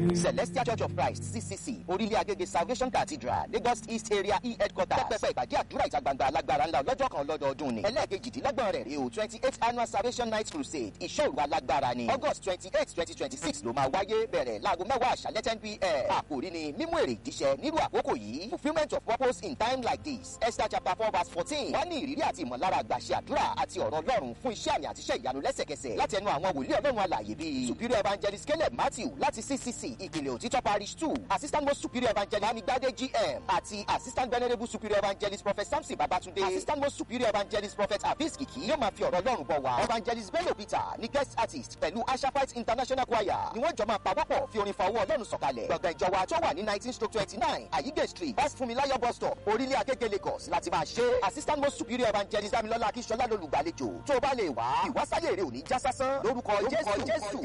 celestial church of christ ccc orílẹ̀ agége salvation cathedral lagos east area e headquarters pẹpẹ ìpàdé àdúrà ìta gbangba alágbára ńlá ọlọ́jọ́ kan lọ́dọọdún ni ẹlẹ́ẹ̀kejìdínlọ́gbọ̀n rẹ̀ rèé o twenty eight annual salvation night crusade ìṣòro alágbára ni august twenty eight twenty twenty six ló máa wáyé bẹ̀rẹ̀ láago mẹ́wàá àṣálẹ́ ten pm àkòrí ni mímú èrè ìdíṣẹ́ nírú àkókò yìí fulfilment of purpose in time like this esther chapter four verse fourteen wọ́n ní ìrírí àti ìmọ̀lára àgbàṣe àdúrà àti ọ̀rọ̀ ọlọ́run fún iṣẹ́ àmì àtiṣẹ́ ìyanu lẹ́sẹ̀kẹsẹ̀ láti ẹnu àwọn wòlíì ọlọ́run alàyè bíi superior evangelist caleb matthew láti ccc ìpìlẹ̀ òtítọ́ parish two assistant most superior evangelist amigbade gm àti assistant venerable superior evangelist prophet samson babatunde assistant most superior evangelist prophet abis kiki yóò máa fi ọ̀rọ̀ ọlọ́run bọ̀ wá evangelist bello peter ní guest artist pẹ̀lú ashafite international choir ni wọ́n jọ máa pawọ́pọ̀ fi orin fa owó ọlọ́run sọ̀kalẹ̀ gbọ̀ngàn ìjọba tó wà ní nineteen stroke twenty nine ayige street west funmilayo bus stop orílẹ̀ agége lagos láti máa ṣe assistant most superior evangelist damilola akíṣọlá lolùgbàlejò tó bá lè wá ìwásáyé rẹ ò ní já sásán lórúkọ jésù.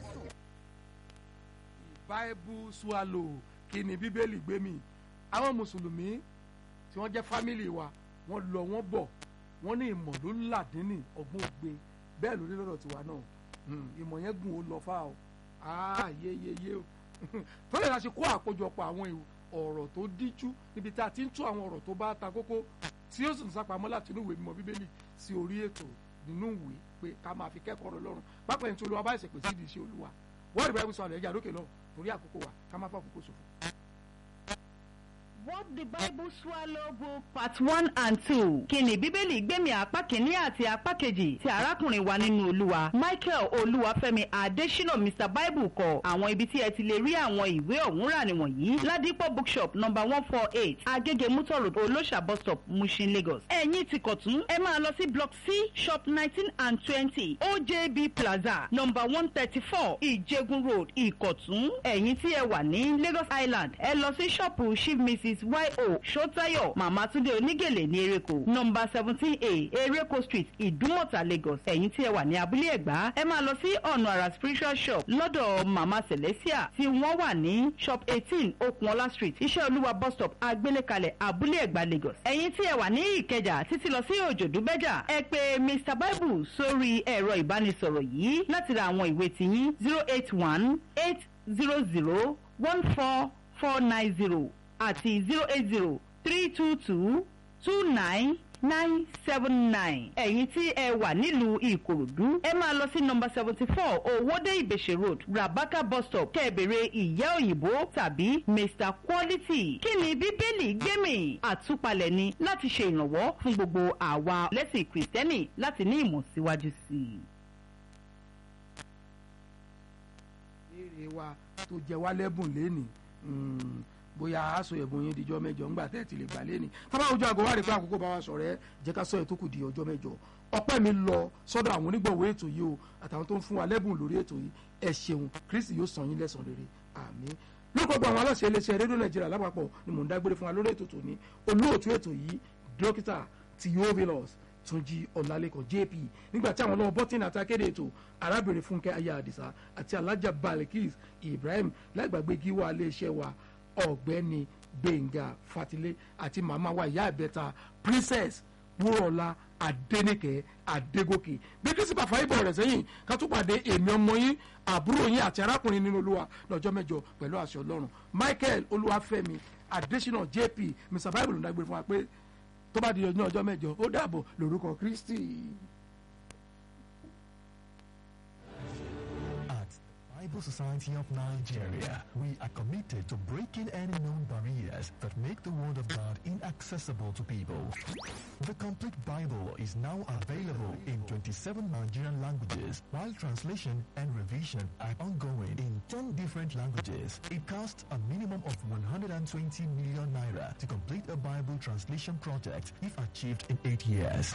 bible swallow kí ni bíbélì gbé mi àwọn mùsùlùmí tí wọ́n jẹ́ fámìlì wa wọ́n lọ wọ́n bọ̀ wọ́n ní ìmọ̀ ló làdínì ọgbọ́n ògbé bẹ́ẹ̀ ló ní lọ́dọ̀ tiwa náà ìmọ̀ yẹn gùn ó lọ fà ó yeyeye o tó lè láti kó àkójọpọ̀ àwọn ọ̀rọ̀ tó díjú níbi tá a ti ń tú àwọn ọ̀rọ̀ tó bá ta kókó tí ó sì ń sápamọ́ láti inú ìwé mímọ́ bíbélì sí orí ètò nínú ìwé pé ká máa fi kẹ́kọ̀ọ́ ọ̀rọ̀ lọ́rùn pápá ẹni tí olúwa bá ìsèpè sí ìdí iṣẹ́ olúwa wọ́ọ̀dì báyìí sọ àlẹ́ ẹ̀jẹ̀ àdókè lọ torí àkókò wa ká má fọ́ àkókò ṣòfò. What the Bible Swallow Book Part one and two. Kíni Bíbélì gbẹ̀mí apá kìíní àti apá kejì ti arákùnrin wa nínú Olúwa. Michael Olúwafẹ́mi Adésínà Mr Bible kọ àwọn ibi tí ẹ ti lè rí àwọn ìwé ọ̀hún rà nìwọ̀nyí. Ládìpọ̀ bookshop number one four eight Agége Mutor Road Olóṣà bus stop Mushin Lagos. Ẹ̀yin ti kọ̀tún ẹ máa lọ sí block C shop nineteen and twenty OJB Plaza number one thirty four Ìjẹgun Road Ìkọ̀tún. Ẹ̀yin tí ẹ wà ní Lagos Island ẹ lọ sí ṣọ́ọ̀pù Chief Mrs yo sotayo mama túndé onígèlè ní ereko nọmba seventeen a ereko street ìdúmọ̀tà lagos ẹ̀yin tí ẹ wà ní abúlé ẹ̀gbá ẹ máa lọ sí ọ̀nà àrà spiritual shop lọ́dọ̀ mama celestia tí wọ́n wà ní shop eighteen okunola street iṣẹ́ olúwa bus stop agbélékalẹ̀ abúlé ẹ̀gbá lagos ẹ̀yin tí ẹ wà ní ìkẹjà títí lọ sí òjòdúbẹ́jà ẹ pè mr bible sórí ẹ̀rọ ìbánisọ̀rọ̀ yìí láti ra àwọn ìwé tiyín zero eight one eight zero zero one four four nine zero àti zero eight zero three two two two nine nine seven nine. ẹ̀yin tí ẹ wà nílùú ìkòròdú ẹ máa lọ sí nọmba seventy four owóde ìbèṣe road rabaka bus stop kẹ́ẹ̀bẹ̀rẹ̀ ìyá òyìnbó tàbí mr quality. kí ni bíbélì gbẹ̀mí àtúpalẹ̀ ni láti ṣe ìrànwọ́ fún gbogbo àwa lẹ́sìn kìrìsìtẹ́nì láti ní ìmọ̀ síwájú sí i. èrè wa tó jẹ wá lẹ́bùn lénìí bóyá aṣọ ẹ̀bùn yín dijọ́ mẹ́jọ ńgbà tẹ́ ẹ̀ ti lè gbà lé ní. tábà ojú àgọ́ wa rí pé àkókò bá wa sọ̀rọ̀ ẹ jẹ́ ká sọ ẹ̀ tó kù di ọjọ́ mẹ́jọ. ọpẹ́ mi lọ sọ́dọ̀ àwọn onígbọ̀wọ́ ètò yìí o àtàwọn tó ń fún wa lẹ́bùn lórí ètò yìí ẹ ṣeun kristi yóò san yín lẹ́san rere àmín. lórúkọ gbọ́ àwọn aláṣẹ iléeṣẹ́ rédíò nàìjíríà lápapọ̀ ni mò ń dágbére fún wa lórí ètò tòní olóòtú ètò yìí dókítà theophilus túnjí ọ̀làlẹ́kọ̀ jp nígbà tí àwọn ọlọ́wọ́ bọ́tìnì àti akéde ètò arábìnrin fúnkẹ́ ayé àdìsá àti alájà balikis ibrahim láìgbàgbé gíwá iléeṣẹ́ wa ọ̀gbẹ́ni gbẹ̀ngà fatilé àti màmá wa ìyá ìbẹ́ta princess wúrọ̀lá adẹ́nìkẹ́ adégòkè bí kristi bá fàáyé bọ̀ rẹ̀ sẹ́yìn ká tún pàdé èmi ọmọ yín àbúrò yín àti arákùnrin nínú olúwa lọ́jọ́ mẹ́jọ pẹ̀lú àṣẹ ọlọ́run michael olúwafẹ́mi adésínà jp mr bible ń dágbére fún wa pé tó bá di ọjọ́ ọjọ́ mẹ́jọ ó dàbọ̀ lórúkọ kristi. Bible Society of Nigeria, we are committed to breaking any known barriers that make the Word of God inaccessible to people. The complete Bible is now available in 27 Nigerian languages, while translation and revision are ongoing in 10 different languages. It costs a minimum of 120 million naira to complete a Bible translation project if achieved in 8 years.